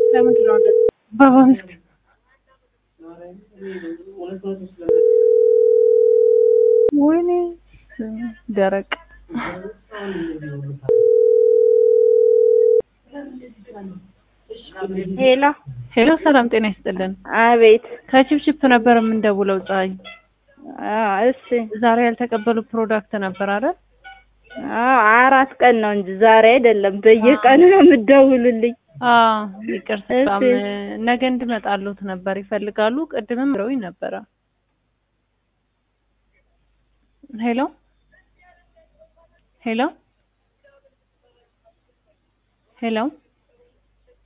ለምንድን ነው እንደዚህ? በአምስት ወይኔ ደረቅ ሄሎ ሄሎ፣ ሰላም ጤና ይስጥልን። አቤት። ከቺፕቺፕ ነበር የምንደውለው። ፀሐይ አዎ እሺ። ዛሬ ያልተቀበሉ ፕሮዳክት ነበር አይደል? አዎ አራት ቀን ነው እንጂ ዛሬ አይደለም። በየቀኑ ነው የምትደውሉልኝ። አዎ ይቅርታ፣ በጣም እሺ። ነገ እንድመጣሉት ነበር ይፈልጋሉ። ቅድምም ብለውኝ ነበረ። ሄሎ ሄሎ ሄሎ